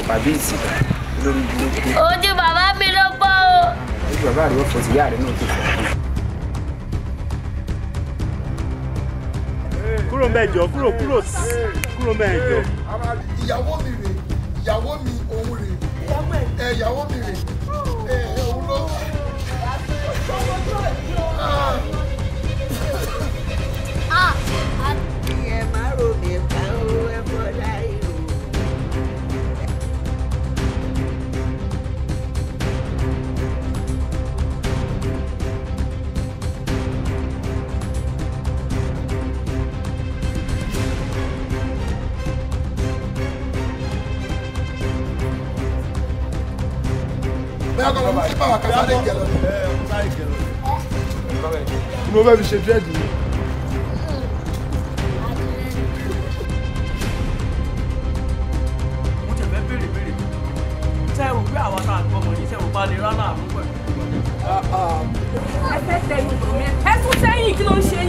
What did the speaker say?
àbí ìsìnkà lórí burúkú ojú bàbá mi ló pọ̀ o. ojú bàbá rẹ̀ wọ́n fọ́ sí ìyá rẹ̀ náà tó fọ́. kúrò mẹ́jọ kúrò kúrò kúrò mẹ́jọ. ìyàwó mi rè ìyàwó mi òun rè ẹ ìyàwó mi rè ẹ òun ló. ẹ má rò mí pa ó ẹ bọ́ láì rò. bẹ́ẹ̀ kọ́ ló mú sípà wà kásáré jẹ lọ. mo fẹ́ fi ṣe dírẹ́dì mi. mo tẹ̀ fẹ́ béèrè béèrè ṣé ẹ rò pé àwọn tá à ń gbọ́ ọmọ yìí ṣé ẹ rò pa lè rán láàánú pẹ̀lú. ẹ fẹ́ tẹnu bọ̀ mí ẹ tún sẹ́yìn kí ló ń ṣe